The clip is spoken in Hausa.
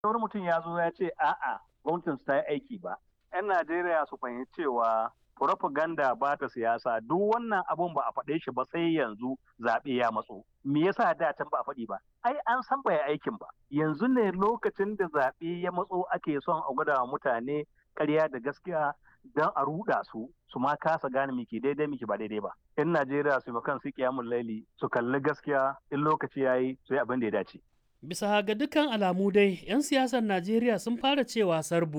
wani mutum ya zo ya ce a'a gwamnatin su ta yi aiki ba 'yan najeriya su fahimci cewa propaganda ba ta siyasa duk wannan abun ba a faɗe shi ba sai yanzu zaɓe ya matso me yasa da can ba a faɗi ba ai an san bai aikin ba yanzu ne lokacin da zaɓe ya matso ake son a gwada mutane ƙarya da gaskiya don a ruɗa su su ma kasa gane miki daidai miki ba daidai ba in najeriya su kan su kiyamun laili su kalli gaskiya in lokaci yayi su yi abin da ya dace Bisa ga dukkan alamu dai, 'yan siyasar Najeriya sun fara cewa sarbu